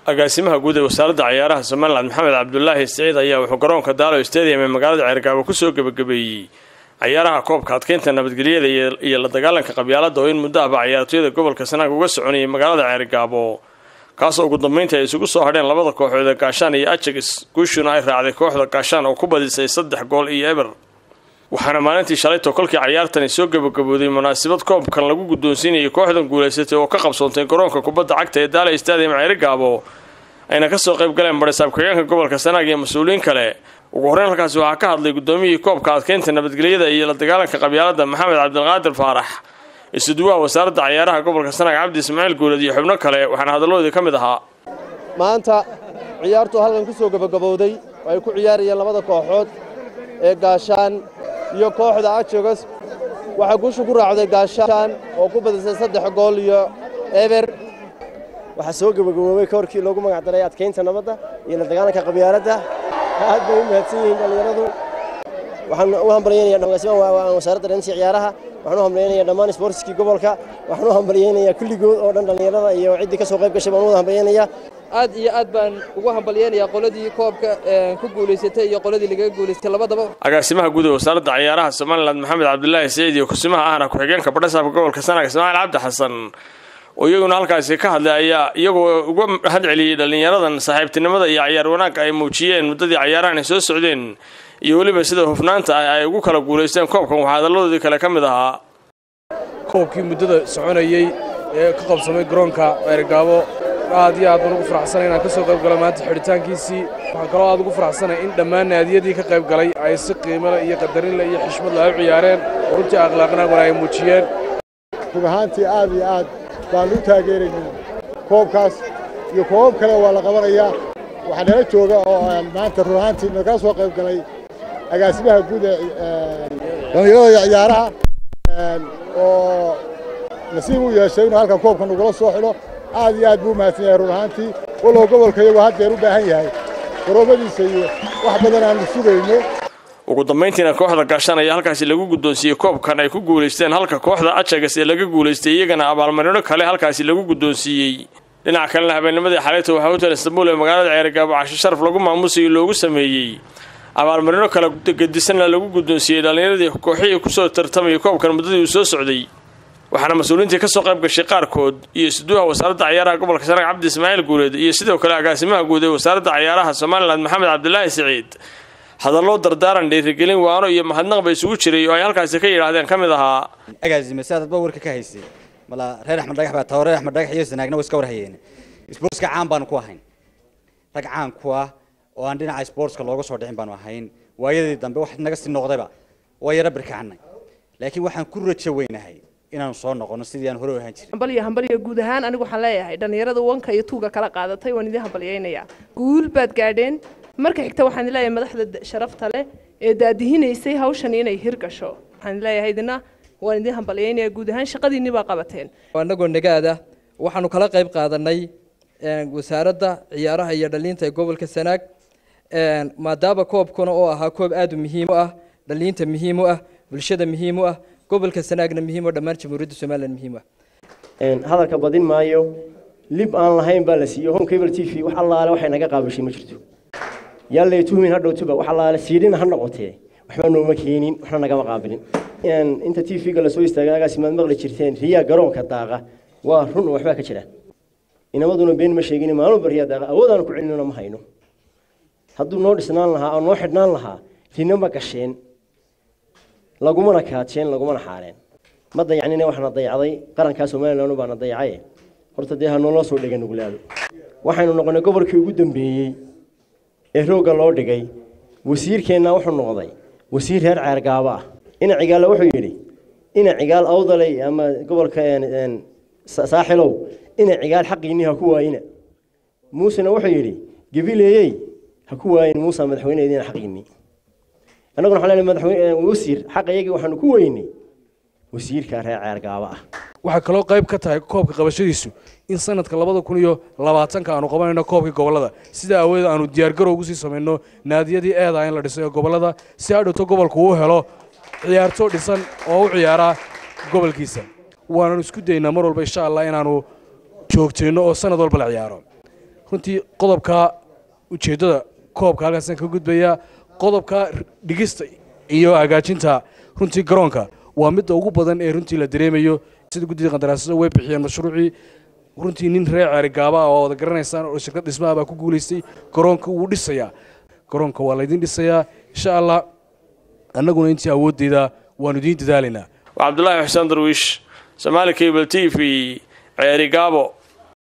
agaasimaha guud ee wasaaradda cayaaraha somalilan maxamed cabdulaahi siciid ayaa wuxuu garoonka daalo stadium ee magaalada ceergaabo kusoo gebagabeeyey cayaaraha koobka adkeynta nabadgelyada iyo la dagaalanka qabyaalada oo in muddo ahba cayaartooyada gobolka sanaag uga soconayay magaalada ceergaabo kaasoo ugu dambeyntii ay isugu soo hadheen labada kooxood ee gaashaan iyo ajax guushuna ay raacday kooxda gaashaan oo ku badisay saddex gool iyo eber waxaana maalintii shalayto kolkii cayaartani soo gebagabooday munaasabad koobkan lagu guddoonsiinayay kooxdan guulaysatay oo ka qabsoontay garoonka kubadda cagta ee daala stadium ceerigaabo ayna kasoo qayb galeen barisaab ku-xigeenka gobolka sanaag iyo mas-uuliyiin kale ugu horreyn halkaasi waxaa ka hadlay guddoomiyihii koobka adkeynta nabadgelyada iyo la dagaalanka qabyaalada maxamed cabdilqaadir faarax isuduwaha wasaaradda cayaaraha gobolka sanaag cabdi ismaaciil guulad iyo xubno kale waxaana hadalloodii ka mid ahaa maanta ciyaartu halkan ku soo gebagabowday oo ay ku ciyaarayeen labada kooxood ee gaashaan iyo kooxda ajogas waxaa guusha ku raacday gaashaan oo ku badisay saddex gool iyo eber waxaa soo gebagaboobay koorkii loogu magac daray adkaynta nabadda iyo la dagaalanka qabyaaladda aad bay u mahadsan yihiin dhallinyaradu waxaan u hambalyaynayaa wasaaradda dhansi ciyaaraha waxaan u hambalyaynayaa dhammaan isboortiskii gobolka waxaan u hambalyaynayaa kulligood oo dhan dhallinyarada iyo ciddii ka soo qayb gashay baan u wada hambalyaynayaa aad iyo aad baan ugu hambalyaynayaa qoladii koobka ku guulaysatay iyo qoladii lagaga guulaystay labadaba agaasimaha guud ee wasaaradda cayaaraha somalilan maxamed cabdulaahi siciid iyo kusimaha ahna ku-xigeenka badhasaabka gobolka sanaag ismaaciil cabdi xasan oo iyaguna halkaasi ka hadlay ayaa iyagoo uga mahad celiyey dhallinyaradan saaxiibtinimada iyo cayaar wanaagga ay muujiyeen muddadii cayaarahan ay soo socdeen iyo weliba sida hufnaanta ah ay ugu kala guulaysteen koobkan waxaa hadalladoodii kale ka mid ahaa koobkii muddada soconayey ee ka qabsamay garoonka ceergaabo aad iyo aad baan ugu faraxsanay inaan ka soo qayb galo maanta xidhitaankiisii waxaan kaloo aad ugu faraxsanay in dhammaan naadiyadii ka qayb galay ay si qiimole iyo qadarinle iyo xishmadle ay u ciyaareen runtii akhlaaqnaaguna ay muujiyeen run ahaantii aad iyo aad baan u taageeraynay koobkaas iyo koobab kale waa la qabanayaa waxaa nala jooga oo maanta run ahaantii nagala soo qayb galay agaasimaha guud ee dhallinyarada iyo ciyaaraha oo nasiib u yeeshay inuu halkan koobkan ugula soo xidho aad iyo aad buu umahadsan yahay run ahaantii walow gobolka iyagoo haddeer u baahan yahay garoomadiisa iyo wax badan aanu sugayno ugu dambayntiina kooxda gaashaan ayaa halkaasi lagu guddoonsiiyey koobkan ay ku guulaysteen halka kooxda ajagas ee laga guulaystay iyagana abaalmarino kale halkaasi lagu guddoonsiiyey dhinaca kalena habeennimadii xalayta waxaa hotel istanbuul ee magaalada ceerigaabo casho sharaf lagu maamusayo loogu sameeyey abaalmarino kale gedisanna lagu guddoonsiiyey dhallinyaradii kooxihii kusoo tartamayay koobkan muddadii uu soo socday waxaana mas-uuliyiintii ka soo qayb gashay qaarkood iyo isduwaha wasaaradda cayaaraha gobolka sanaag cabdi ismaaciil guuleed iyo sidoo kale agaasimaha guud ee wasaaradda cayaaraha somalilan maxamed cabdilaahi siciid hadalloo dardaaran dhiirigelin waano iyo mahadnaq ba isugu jiray oo ay halkaasi ka yidhaahdeen ka mid ahaa agaasime si aad warka ka haysay mala reer axmed dhagax baa taho reer axmed dhagax iyo sanaagna waa iska war hayeen isboortska caan baanu ku ahayn rag caan ku ah oo aan dhinaca isboortska looga soo dhicin baanu ahayn waayadii dambe wax naga sii noqdayba waa yaro birkacnay laakiin waxaan ku rajo weynahay inaanu soo noqono sidii aan hore u ahaan jirin hambalyo hambalyo guud ahaan anigu waxaan leeyahay dhallinyarada wanka iyo tuuga kala qaadatay waan idin hambalyaynayaa guul baad gaadheen marka xigta waxaan leeyahay madaxda sharafta leh ee daadihinaysay hawshan inay hirgasho waxaan leeyahay idina waan idin hambalyaynayaa guud ahaan shaqadiinni baa qabateen annagoo nagaada waxaanu kala qayb qaadanay wasaaradda ciyaaraha iyo dhalinta ee gobolka sanaag maadaama koobkuna oo ahaa koob aad u muhiim u ah dhalinta muhiim u ah bulshada muhiim u ah gobolka sanaagna muhiim oo dhammaan jamhuuriyadda somalilan muhiim u ah hadalka badin maayo lib aan lahayn baa la siiyey home cable t v wax allaale waxay naga qaabashay ma jirto yaan lay tuhmin ha dhowtuba wax allaale siidhina ha noqotee waxba nooma keenin waxna nagama qaabilin inta t v-ga lasoo istaagay agaasimaad maqli jirteen riyaa garoonka daaqa waa run oo waxbaa ka jira inamaduna been ma sheegin maalmuba riyaa daaqa awoodaan ku celinona ma hayno hadduu noo dhisnaan lahaa oo noo xidhnaan lahaa rina ma gasheen lagumana kaajeen lagumana xaareen ma dayacnina waxaana dayacday qarankaa somalilan baana dayacaye horta dee ha nooloo soo dhega nuglaado waxaynu noqonay gobolkii ugu dambeeyey ee roogga loo dhigay wasiirkeenna wuxuu noqday wasiir reer ceergaabo ah ina cigaalla wuxuu yidhi ina cigaal awdaley ama gobolka saaxilow ina cigaal xaqiinni ha ku waayina muusena wuxuu yidhi gabileeyey ha ku waayin muusa madaxweyneediina xaqiinni annaguna waxaan leenahay madaxweyne wasiir xaqayagii waxaanu ku weynay wasiirka reer ceergaabo ah waxaa kaloo qayb ka tahay koobka qabashadiisu in sanadka labada kun iyo labaatanka aanu qabanayno koobkii gobolada sidaa aawadeed aanu diyaargarow ugu sii samayno naadiyadii eeda in la dhisay ee gobolada si hadhowto gobolku uu helo ciyaarto dhisan oo u ciyaara gobolkiisa waananu isku daynaa mar walba insha allah inaanu joogtayno oo sanad walba la ciyaaro runtii qodobka ujeeddada koobka halkaasaan ka gudbayaa qodobka dhigista iyo hagaajinta runtii garoonka waa midda ugu badan ee runtii la dareemayo sida guddida qandaraasada way bixiyeen mashruucii runtii nin reer ceerigaaba ah oo wada garanaysaan oo shirkad dhismaha baa ku guulaystay garoonka wuu dhisayaa garoonka waa laydin dhisayaa insha allah annaguna intii awooddeeda waanu idiin dadaalaynaa waa cabdulaahi xuseen darwiish somaali cable t v ceerigaabo